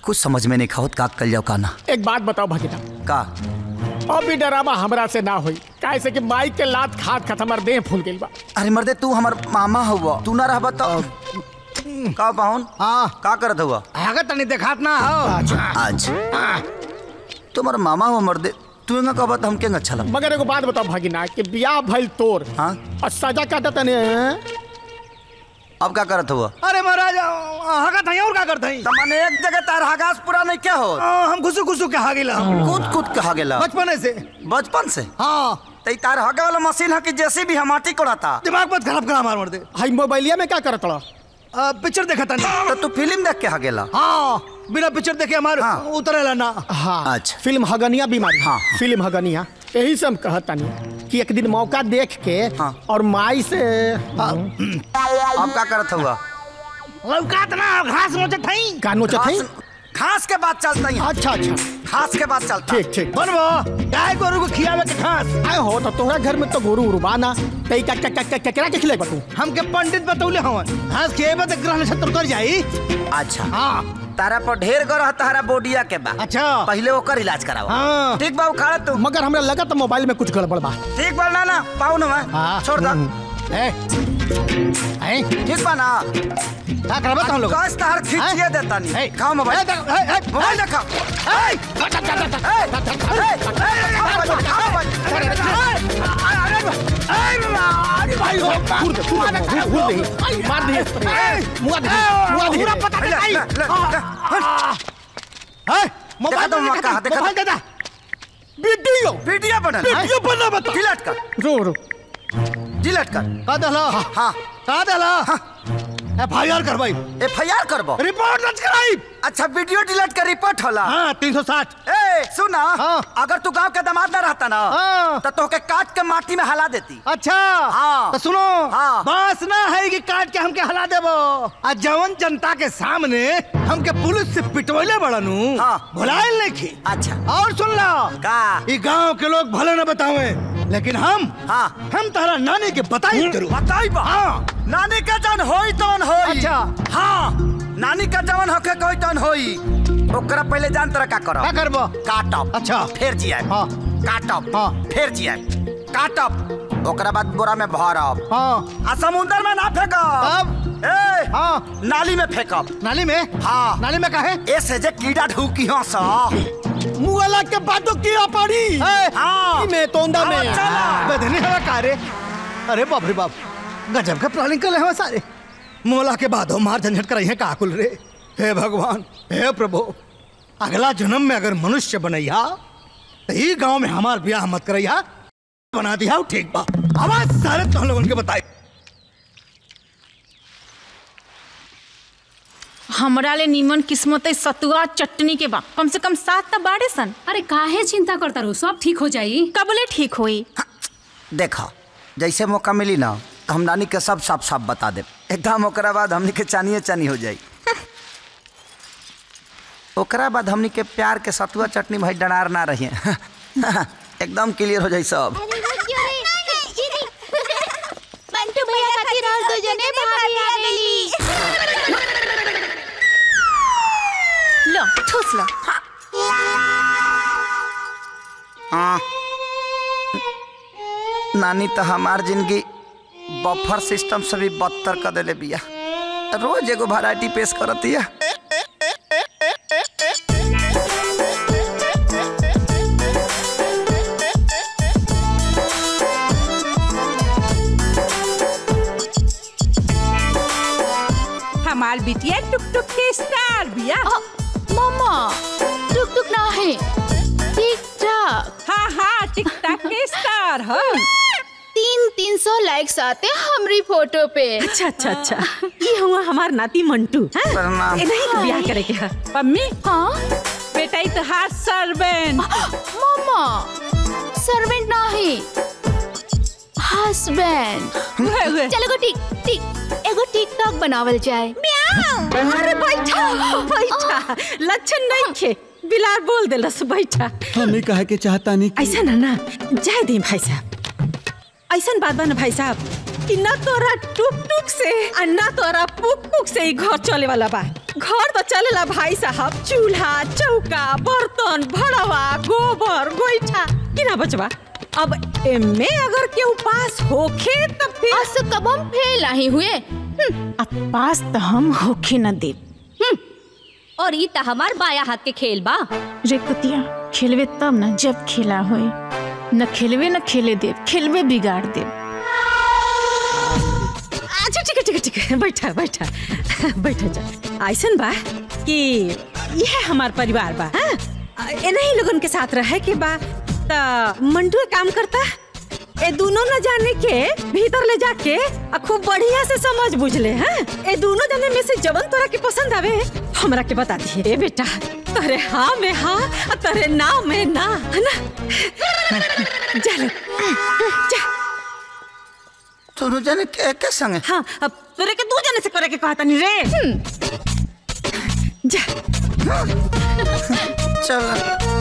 कुछ समझ में नहीं खाओ का कल जाओ का ना एक बात बताओ भगीना का अभी डरावा हमरा से ना होई काहे से कि माई के लात खात खात हमर देह फूल गइल बा अरे मर्दे तू हमार मामा हुआ तू ना रहबा तो का पाहुन हाँ का करत हुआ अगर तनी देखात ना हो आज तुम्हारा मामा हुआ मर्दे तू ना कहबा तो हमके अच्छा लगा मगर एगो बात बताओ भगीना कि बियाह भइल तोर हाँ और सजा काटा तने अब क्या करत हुआ अरे महाराज हगत हई और का करत हई तो माने एक जगह तार हगास पूरा नहीं क्या हो हम घुसु घुसु के हागिला कूद कूद के हागेला बचपन से बचपन से हाँ तो ई तार हगे वाला मशीन है कि जैसे भी हम माटी कोड़ाता दिमाग मत खराब करा मार मार दे हाई मोबाइलिया में क्या करत रहा पिक्चर देखा तनी तो तू फिल्म देख के हागेला हाँ बिना पिक्चर देखे हमार हाँ। उतरेला ना हाँ अच्छा। फिल्म हगनिया बीमारी हाँ। फिल्म हगनिया यही से हम कहतानी कि एक दिन मौका देख के हाँ। और माई से अब क्या करत हुआ लौकात ना घास नोचत हई का नोचत हई घास घास के बाद चलता ही अच्छा अच्छा घास के बाद चलता ठीक ठीक बनबो गाय गोरु को खियावे के घास आए हो तो तोहरा घर में तो गोरू उरू बाना तई का का का का केकरा के खिलेबा तू हमके पंडित बतौले हवन घास खिएबे तो ग्रह नक्षत्र उतर जाई अच्छा हाँ तारा पर ढेर गरह तारा बोडिया के बा अच्छा पहले ओकर इलाज करावा हाँ। ठीक बा उखाड़ तू मगर हमरा लगा तो मोबाइल में कुछ गड़बड़ बा ठीक बा ना ना पाऊ ना हाँ। छोड़ दा ए ए ठीक बा ना का करबे तो हम लोग कस तार खींचिए देता ए, नहीं खाओ मोबाइल ए, ए, ए, ए, मोबाइल देखा ए, भाई हो घूर दे घूर दे घूर दे मार दे मुआ दे मुआ दे पूरा पता नहीं ए, मोबाइल देखा तो दे, मौका, देखा तो- मोबाइल दे दे वीडियो वीडियो बनल वीडियो बना बता डिलीट कर रो रो डिलीट कर का देला हाँ का देला एफ आई आर करवाई एफ आई आर करबो रिपोर्ट दर्ज कराई अच्छा वीडियो डिलीट कर रिपोर्ट होला हाँ तीन सौ साठ ए सुना हाँ। अगर तू गांव के दामाद ना रहता ना हाँ। तो तोके काट के माटी में हला देती अच्छा हाँ। तो सुनो हाँ। बस ना है कि काट के हमके हला देबो आ जवन जनता के सामने हमके पुलिस से पिटवैले बड़नू हाँ। भुलाइल नहीं की अच्छा और सुन लो का ई गांव के लोग भले न बतावे लेकिन हम हाँ। हम तारा नानी के बताई करू बताई बा हाँ नानी का जन होई तौन होई अच्छा। हाँ नानी का जवन होके कोई तौन होई ओकरा पहले जान तरह का करो का करबो काटब अच्छा। फिर जिया हाँ। काटब हाँ। फिर जिया काटब ओकरा बाद बोरा में भरब हाँ आ समुंदर में ना फेंकब अब ए हाँ नाली में फेंकब नाली में हाँ नाली में काहे ऐसे जे कीड़ा ढूकी हो सा मुआला के बाद तो कीड़ा पड़ी ए, हाँ ई में तोंदा में हाँ, चला। बदनी हवा कारे अरे बाप रे बाप गजब का प्लानिंग कर रहे हैं सारे मोला के बाद हो मार झंझट कराई है काकुल रे हे भगवान हे प्रभु अगला जन्म में अगर मनुष्य बनैया तो ई गांव में हमार ब्याह मत करैया बना दिया ठीक बा आवाज सारे तुम लोगन के बताई हमरा ले नीमन किस्मत है सतुआ चटनी के बा कम से कम सात त बाड़े सन अरे काहे चिंता करता रहो सब ठीक हो जाई कबले ठीक होई देखा जैसे मौका मिली ना तो हम नानी के सब साफ साफ बता दे एकदम ओकरा बाद हमनी के चानिए चानी हो जाई ओकरा बाद हमनी के प्यार के सतुआ चटनी भाई डरार ना रही एकदम क्लियर हो जाई सब मंटू भैया खातिर और दो जने भाभी आ गईली लो ठूस लो हाँ। नानी तो हमार जिंदगी बफर सिस्टम से भी बदतर कर देले बिया रोज एगो वैरायटी पेश करतिया हमार बिटिया टुक टुक के स्टार बिया मम्मा टुक टुक ना है टिक टाक हाँ हाँ टिक टाक के स्टार हो तीन तीन सौ लाइक्स आते हैं हमारी फोटो पे अच्छा अच्छा अच्छा ये हुआ हमार नाती मंटू हाँ? प्रणाम। ए नहीं ब्याह करे के है मम्मी हाँ बेटा ई तो हाथ सर्वेंट मम्मा सर्वेंट ना है हस्बैंड हुए हुए चलो गो टिक टिक एगो टिकटॉक बनावल जाए अरे बैठा बैठा लक्षण नहीं खे बिलार बोल देलस बैठा हमें कहे के चाहता नहीं ऐसा ना ना जाए दी भाई साहब ऐसा बात बा ना भाई साहब कि ना तोरा टुक टुक से और ना तोरा पुक पुक से ही घर चले वाला बा घर तो चलेला भाई साहब चूल्हा चौका बर्तन भड़वा गोबर गोईठा कि ना बचवा अब एमे अगर के उपास होखे तब फिर आज से कब हम फेल नहीं हुए अब पास तो हम होखे न देव और ई त हमार बाया हाथ के खेल बा रे कुतिया खेलवे तब न जब खेला होए न खेलवे न खेले देव खेलवे बिगाड़ देव अच्छा ठीक है ठीक है ठीक है बैठा बैठा बैठा जा ऐसन बा कि यह हमार परिवार बा हाँ इन्हीं लोगन के साथ रहे के बा त मंटू एक काम करता ए दोनों न जाने के भीतर ले जाके आ खूब बढ़िया से समझ बुझ ले हैं ए दोनों जाने में से जवन तोरा के पसंद आवे हमरा के बता दिए ए बेटा तोरे हाँ में हाँ आ तोरे ना में ना है ना जा ले जा दोनों जने के के संगे हाँ अब तोरे के दू जने से करे के कहता नहीं रे जा चल